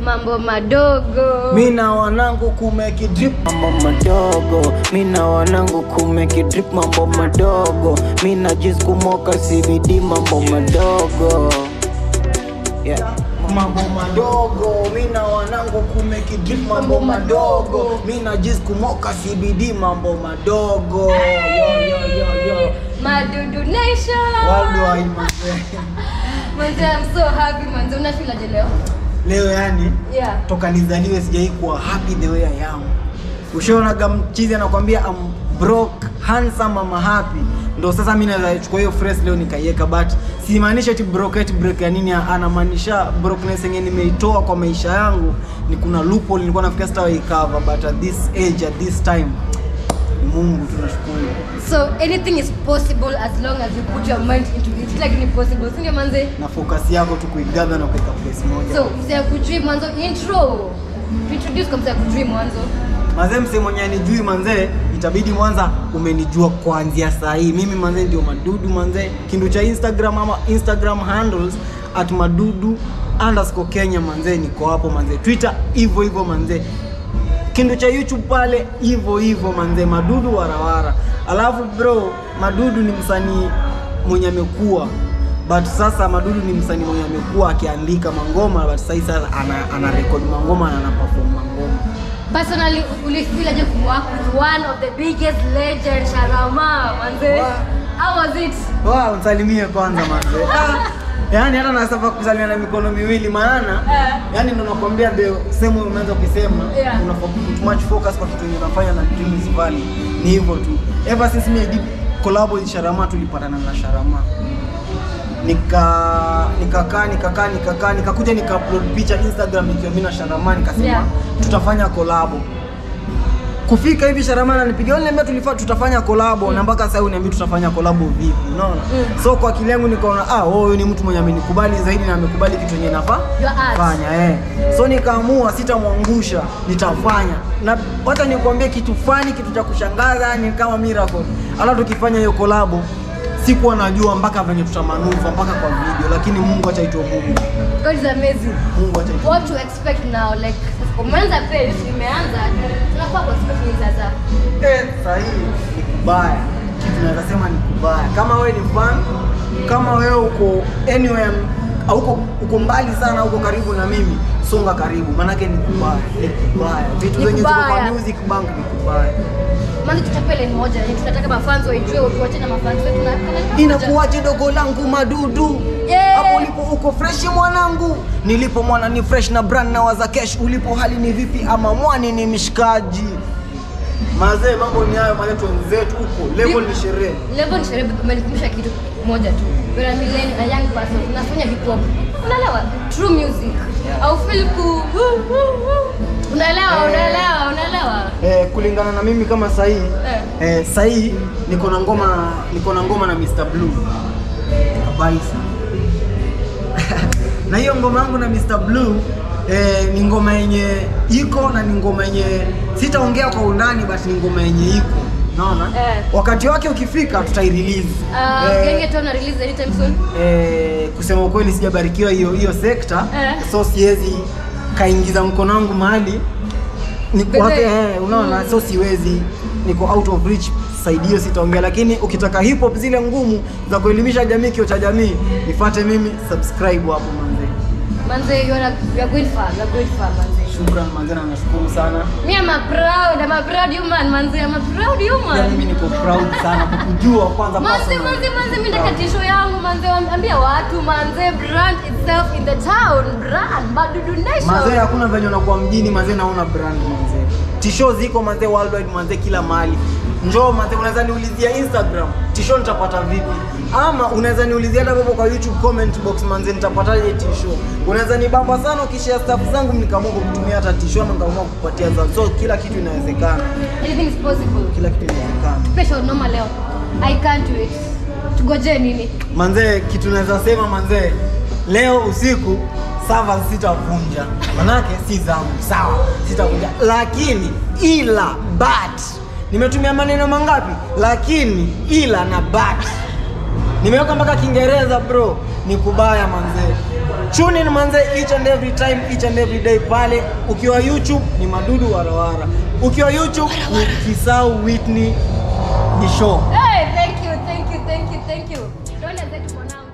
mambo madogo mi na wanangu kumeki drip mambo madogo mi na wanangu kumeki drip mambo madogo mi na jis kumoka cbd mambo madogo yeah. mambo madogo mi na wanangu kumeki drip mambo madogo mi na jis kumoka cbd mambo madogo yo, yo, yo, yo. madudu nation Worldwide, manze. manze I'm so happy manze unafilaje leo leo yani yeah toka nizaliwe sijai kuwa happy the way I am. Ushaonaga mchizi anakwambia I'm broke handsome ama happy, ndo sasa mimi naweza chukua hiyo phrase leo nikaiweka, but simaanishi eti broke eti break ya nini, anamaanisha brokenness yenye nimeitoa kwa maisha yangu ni kuna loophole nilikuwa nafikia sitawahi cover, but at this age at this time ni Mungu tunashukuru. so anything is possible as long as you put your mind into it like ni possible si ndio manze Na focus yako tu kuigather na kuweka place moja. so mzee kujui mwanzo intro introduce kwa mzee kujui mwanzo Mazee mse mwenye anijui manzee, itabidi mwanza umenijua kuanzia saa hii. Mimi manzee ndio madudu manzee, kindu cha Instagram ama Instagram handles at madudu underscore Kenya manzee, niko hapo manzee. Twitter hivyo hivyo manzee, kindu cha YouTube pale hivyo hivyo manzee, madudu warawara. Alafu bro, madudu ni msanii mwenye amekuwa but sasa madudu ni msanii mwenye amekuwa akiandika mangoma but sasa sasa ana, ana record mangoma na ana perform mangoma personally ulifilaje kuwork with one of the biggest legend Sharama manze Wow. how was it Wow, msalimie kwanza manze. Ah, Yaani hata nasafa kusalimia na mikono miwili maana Eh. yaani ndo nakwambia the same way umeanza ukisema Yeah. unafaa put much focus kwa kitu yenye unafanya na Dreams Valley. Ni hivyo tu. Ever since me I did collab with Sharama tulipatana na Sharama. Nika nikakaa nikakaa nikakaa nikakuja nika upload picha Instagram nikiwa mimi na Sharama nikasema Yeah. tutafanya collab kufika hivi Sharama ananipigia niambia tulifaa tutafanya kolabo na mpaka sasa uniambia tutafanya kolabo vipi unaona Mm. so kwa akili yangu nikaona ah oh, huyu ni mtu mwenye amenikubali zaidi na amekubali kitu yenye nafaa Your art. fanya eh so nikaamua sitamwangusha nitafanya na wacha nikwambie kitu fani kitu cha kushangaza ni kama miracle hata tukifanya hiyo kolabo sikuwa najua mpaka venye tutamanuva mpaka kwa video lakini Mungu acha itwe Mungu God is amazing Mungu acha itwe what to expect now like umeanza page imeanza tunafaa ku expect nini sasa Eh, sahihi ni kubaya kitu naweza sema ni kubaya kama wewe ni fan kama wewe uko anywhere auko uko mbali sana uko karibu na mimi songa karibu manake ni kubaya ni kubaya vitu Ni zenye ziko kwa kubaya. music bank ni kubaya manze tutapele ni moja yani tunataka mafans waijue tuache na mafans wetu na kana moja. inakuwaje dogo langu madudu Yeah. hapo ulipo uko fresh mwanangu nilipo mwana ni fresh na brand na waza kesh ulipo hali ni vipi ama mwani ni mishikaji mazee mambo ni hayo maletu wenzetu huko level ni sherehe level ni sherehe umenikumbusha kitu moja tu we're a millennial a young person unafanya hip hop unaelewa true music au feel ku unaelewa Eh. unaelewa unaelewa eh, kulingana na mimi kama sahii Eh. eh, sahii niko na ngoma niko na ngoma na Mr Blue kabisa na hiyo ngoma yangu na Mr Blue eh, ni ngoma yenye iko na ni ngoma yenye sitaongea kwa undani but ni ngoma yenye iko naona Eh. wakati wake ukifika tutairelease uh, genge tu na release anytime soon eh, kusema ukweli sijabarikiwa hiyo hiyo sekta Eh. so siwezi kaingiza mkono wangu mahali ni Bebe. kwake eh, unaona so siwezi niko out of reach side hiyo sitaongea lakini ukitaka hip hop zile ngumu za kuelimisha jamii kio cha jamii nifuate mimi subscribe hapo manze manze you are you are going far you are going far manze shukran manze na nashukuru sana me I'm a proud I'm a proud human manze I'm a proud pia human mimi niko proud sana kukujua kwanza manze personally. manze manze mimi nataka tisho yangu manze ambia watu manze brand itself in the town brand madudu nation Mazee hakuna venye unakuwa mjini mazee naona brand mazee. Tisho ziko mazee worldwide mazee kila mahali. Njoo mazee unaweza niulizia Instagram, tisho nitapata vipi? Ama unaweza niulizia hata hapo kwa YouTube comment box manze nitapataje tisho? Unaweza nibamba sana ukishare stuff zangu nikaamua kukutumia hata tisho ama nikaamua kukupatia za. So kila kitu inawezekana. anything is possible Kila kitu inawezekana. special noma leo i can't wait tugoje nini Manzee kitu naweza sema manzee leo usiku sava sitavunja manake si zangu sawa sitavunja lakini ila but nimetumia maneno mangapi lakini ila na but nimeweka mpaka kiingereza bro ni kubaya manzee tune in manze each and every time each and every day pale ukiwa youtube ni madudu warawara ukiwa youtube ni kisau whitney ni show Hey, thank you, thank you, thank you, thank you. Don't hesitate mwanangu.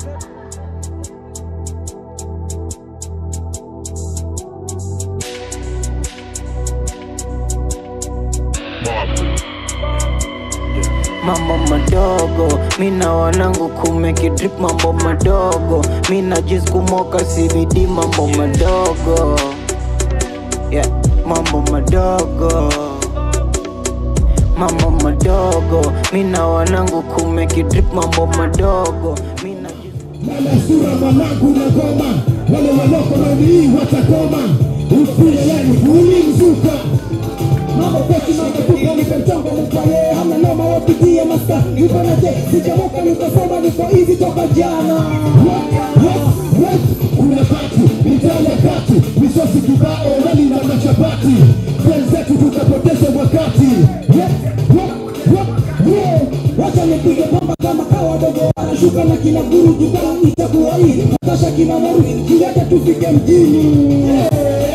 mambo madogo mina wanangu kumekidrip mambo madogo mina jiskumoka CBD mambo madogo yeah, mambo madogo mambo madogo mina wanangu kumekidrip mambo madogo mina jis- Mama sura mwanangu na goma, wale waloko nanii watakoma, usile yani kuli mzuka Mambo pesi mambo kuka nipe mchongo mpaye Hamna noma wapitia maska Niko na je, sijamoka nikasoma niko hivi toka jana What, what, what Kuna pati, mitale kati Misosi kibao, wali na machapati Wenzetu tukapoteza wakati What, what, what, yeah Wacha nipige bomba kama kawa dogo Anashuka na kina guru jukaa itakuwa hii Natasha kina maru, kilete tufike mjini yeah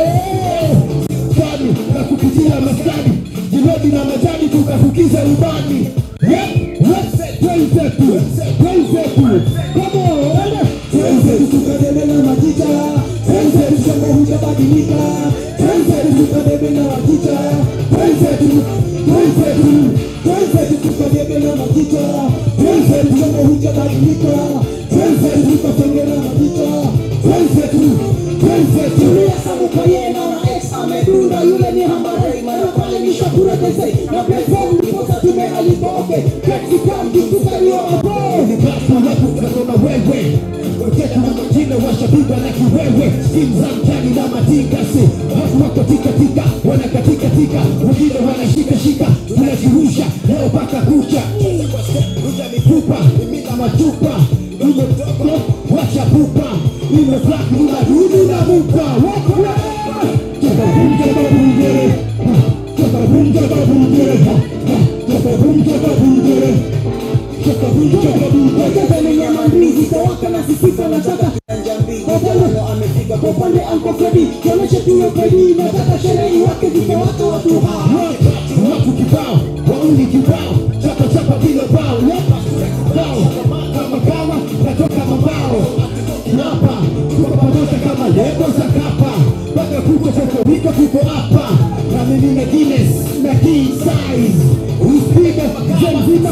fani na kupitia maskani jilobi na majani tukafukiza ubani twenzetu twenzetu kamoone twenzetu tukadebe na majita twenzetu shamba hujabadilika twenzetu tukadebe na majita twenzetu twenzetu twenzetu tukadebe na majita twenzetu shamba hujabadilika twenzetu tukasonge na majita twenzetu twenzetu tuliyasamukayena na ex amedunda yule ni hambare mara pale ni shakura tese na platform ndiposa tumealiboke katika mjikusalio abo ni basi watu kasoma wewe Weketa na majina washapiga na kiwewe Skim za mtani na matingasi Watu wako tika tika wanakatika tika Wengine wanashika shika tunajirusha leo paka kucha Ruja mifupa imina machupa Ume mdogo wacha pupa Ime black una dudu na muka Wakwa Chaka bum chaka bum jere Chaka bum chaka bum jere Chaka bum chaka bum jere Chaka bum chaka bum jere Wekeza ni nyama ndizi Tawaka na sisifa na chaka kwa upande Uncle Freddy kionyeshe tuyo kweli nataka sherehe wake zimewaka watu hawa watu kibao wauni kibao chapa chapa bila bao bao kama kama natoka mabao hapa tuko pamoja kama lebo za kapa mpaka kuko koko wiko kuko hapa na mimi na Guinness na king size usipiga zemzima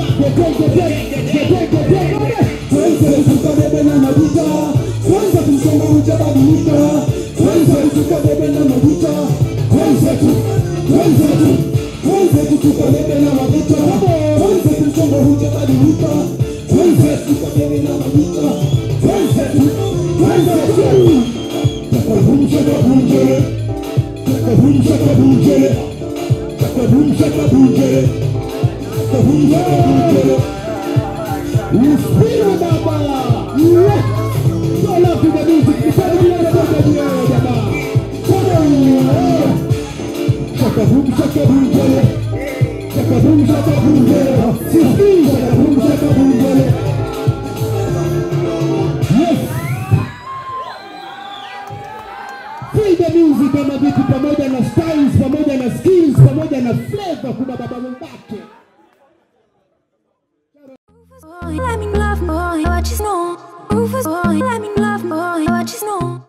tuenze tukabebe na majita tuenze tumsonga ujabadilika tuenze tukabebe na majita tuenze tu tuenze tu tuenze tu tukabebe na majita tuenze tumsonga ujabadilika tuenze tukabebe na majita tuenze tu tuenze tu takabumsha kabunjere takabumsha kabunjere takabumsha kabunjere takabumsha kabunjere Uspiro baba Yeah Go love to the music Before we let it go to the air baba Come on Shaka boom shaka boom jale Shaka boom shaka boom jale Sisti shaka boom shaka boom jale Yes Feel the music kama vitu pamoja na styles pamoja na skills pamoja na flavor kuna baba mwembake Boy, let me love boy, what you know. Rufus boy, let me love boy, what you know.